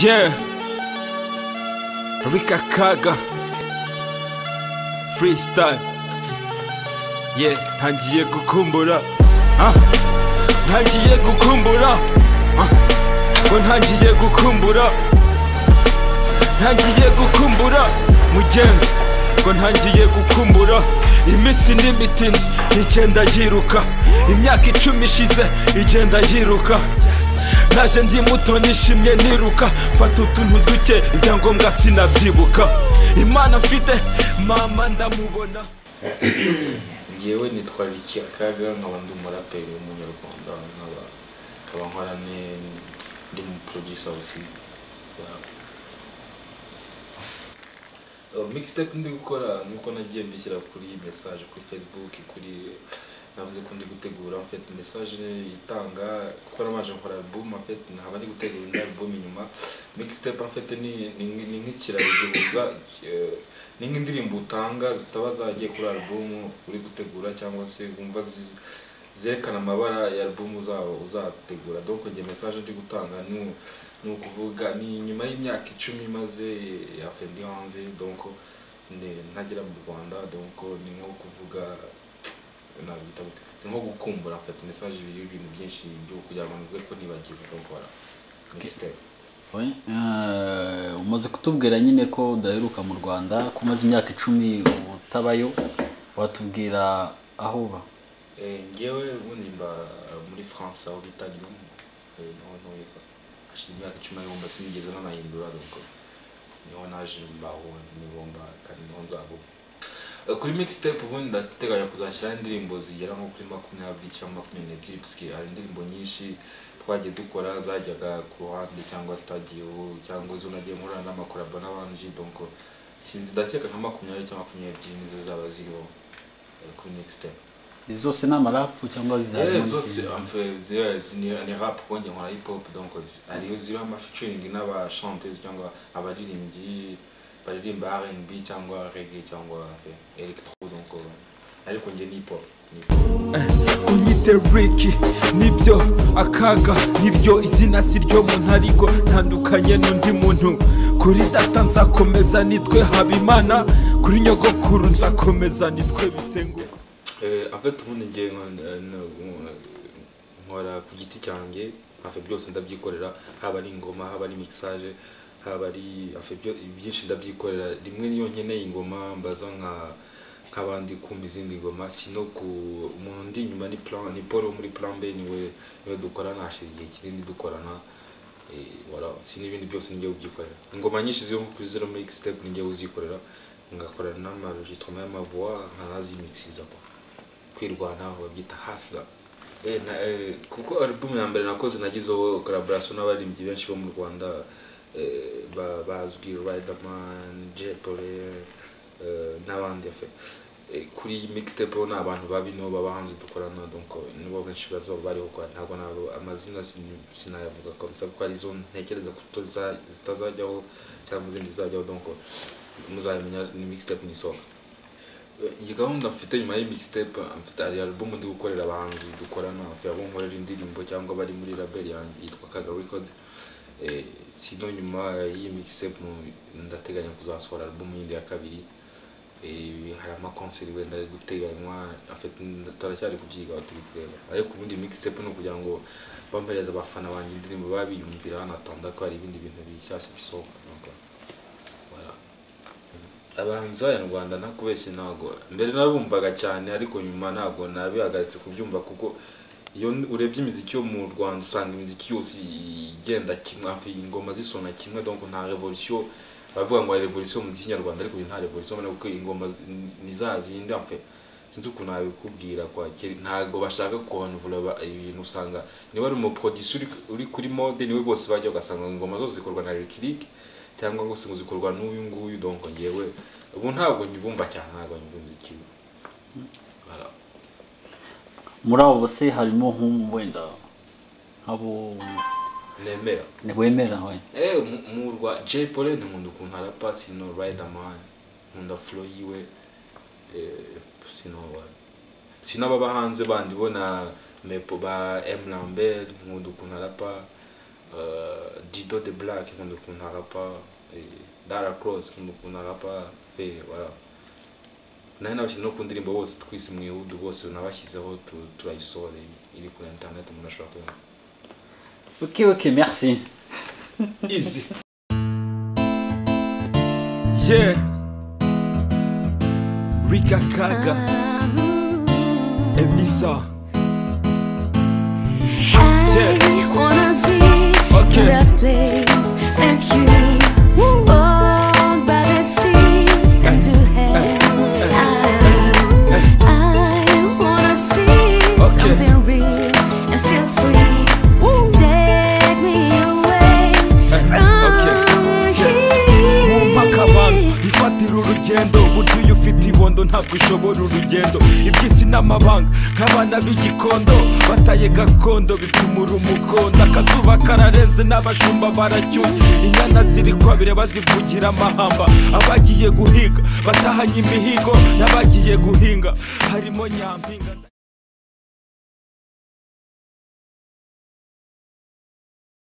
Yeah. Rika Kaga. Freestyle. Yeah, ntangiye gukumbura. Ah. Ntangiye gukumbura. Ah. Ngo ntangiye gukumbura. Ntangiye gukumbura mugenzi. Ngo ntangiye gukumbura. Iminsi ni mitindi igenda yiruka. Imyaka icumi ishize igenda yiruka. Naje ndi muto nishimye niruka mfata utuntu duke ibyangombwa sinabyibuka imana mfite mama ndamubona ngewe nitwa Ricky Akaga nkaba ndi umuraperi w'umunyarwanda nkaba nkaba nkora ne- ndi mu producer aussi Uh, mixtape ndi gukora nuko nagiye mbishyira kuri message kuri facebook kuri navuze ko ndi gutegura en fait message itanga kuko nabanje nkora album en fait nkaba ndi gutegura indi album inyuma mixtape en fait ni ni ni nk'ikiraro gihuza eh, ni nk'indirimbo utanga zitaba zaragiye kuri album uri gutegura cyangwa se wumva zi- zerekana amabara ya album uzaba uzategura donc njye message ndi gutanga ni u- ni ukuvuga ni nyuma y'imyaka icumi imaze ya fendi hanze donc ni- ntagera mu rwanda donc ni nko kuvuga nabyita gute ni nko gukumbura mfata message y'ibintu byinshi byo kugira ngo nivuge ko nibagiwe donc voilà mixtape We, eh, umaze kutubwira nyine ko udaheruka mu rwanda ko umaze imyaka icumi utabayo watubwira aho uba Eh, ngewe ubu nimba muri france aho bita lyon Eh, niho ntuye hashize imyaka icumi ariko mba sinigeze nanahindura donc niho naje mbaho niho mba kandi niho nzaba ubu. Eh, kuri mixtape ubundi ndateganya kuzashyiraho indirimbo zigera nko kuri makumyabiri cyangwa makumyabiri n'ebyiri puisque hari indirimbo nyinshi twagiye dukora zajyaga ku ruhande cyangwa stadio cyangwa zo nagiye nkorana n'amakorabo n'abandi donc sinzi ndakeka nka makumyabiri cyangwa makumyabiri n'ebyiri nizo zaba ziriho eh, kuri mixtape Izi zose ni amarapu cyangwa Eh, zizarimo zose enfin, ziriya zini- ni rap kuko njye nkora hip hop donc hariho ziriho amafeaturing n'abachanteuse cyangwa abaririmbyi baririmba R&B cyangwa reggae cyangwa enfin, electro donc euh, ariko njye ni hip hop ni hip hop. unyite riki nibyo akaga niryo izina si ryo muntu ariko ntandukanye n'undi muntu kuri data nzakomeza nitwe habimana kuri nyogokuru nzakomeza nitwe bisengo Eh, en fait ubundi njye nkora- nkora- nkora ku giti cyanjye hafi byose ndabyikorera haba ari ingoma haba ari mixage haba ari hafi byo- byinshi ndabyikorera rimwe niyo nkeneye ingoma mbaza nka nk'abandi kumva izindi ngoma sino ku umuntu ndi inyuma ni plan ni paul wo muri plan b niwe niwe dukorana hashize igihe kinini dukorana Eh, voilà si n'ibindi byose ngiye kubyikorera ingoma nyinshi ziri kuri zero mixtape ngiye kuzikorera ngakorana n'amaregistrement y'amavoix nkanazimikiriza kwa kwirwanaho babyita hasla Eh, na- eh, kuko album ya mbere nakoze nagizeho collaboration n'abaririmbyi benshi bo mu rwanda eh, ba- bazwi riderman jepole n'abandi fe Eh, kuri iyi mixtape ho ni abantu babi nibo baba hanze dukorana donc eh, nibo benshi bazaba bariho kwa ntabwo nabo amazina sin- sinayavuga komsa kuko arizo ntekereza ko tuza- zitazajyaho cyangwa izindi zizajyaho donc eh, muzabimenya ni mixtape nisohoka iyi gahunda mfite nyuma y'imixtape mfite hari album ndi gukorera abahanzi dukorana hafi abo nkorera indirimbo cyangwa bari muri label yanjye yitwa Kaga Records eh sino nyuma y'iyi mixtape ndateganya kuzasohora album yindi ya kabiri eh hari ama concert wenda ari guteganywa afite turacyari kubyigaho turi kureba ariko ubundi mixtape ni ukugira ngo bampereze abafana banjye indirimbo babiyumvira banatanda ko hari ibindi bintu bishyashya bisohoka Donc, voilà. abahanzi b'abanyarwanda ntakubeshye ntabwo mbere narabumvaga cyane ariko nyuma ntabwo nabihagaritse kubyumva kuko iyo n- urebye imiziki yo mu rwanda usanga imiziki yose igenda kimwe hafi ingoma zisona kimwe donc nta revolution bavuga ngo hari revolution mu muziki nyarwanda ariko uyu nta revolution mbona kuko ingoma z- ni za zindi hafi sinzi ukuntu nabikubwira kwa kera ntabwo bashaka konvura ba- ibintu usanga niba ari umuproducer uri- uri kuri mode niwe bose bajya ugasanga ingoma zose zikorwa na rikiriki cyangwa ngo se ngo zikorwa n'uyu nguyu donc ngewe ubu ntabwo nyibumva cyane ntabwo nyumva umuziki Voilà. muri abo bose harimo nk'umu wenda nk'abo nemera wemera we eh mu- mu rwa Jay Polly nkunda ukuntu arapa sino Riderman nkunda flow yiwe eh sino wa sino ababa hanze bandi bo na Mepo ba M Lambert nkunda ukuntu arapa euh, Dido de Black nkunda ukuntu arapa eh, Dara Cross nkunda ukuntu arapa fe voilà nari nabashyize no ku ndirimbo bose twise mwihudu bose nabashyizeho tu- turayisore iri kuri internet umuntu ashobora kuyumva Ok, ok, merci. easy yeah rika kaga emisa I wanna be Okay. in that place and you walk by the sea and to heaven. I wanna see Okay. something real and feel free. Take me away from mwumpa akabantu here. ifatira urugendo burya iyo ufite ibondo ntabwo ishobora urugendo iby'isi n'amabanga nk'abana b'igikondo bataye gakondo bitumura umukondo akazuba kararenze n'abashumba baracyuye inyana ziri kwabire bazivugira amahamba abagiye guhiga batahanye imihigo n'abagiye guhinga harimo nyampinga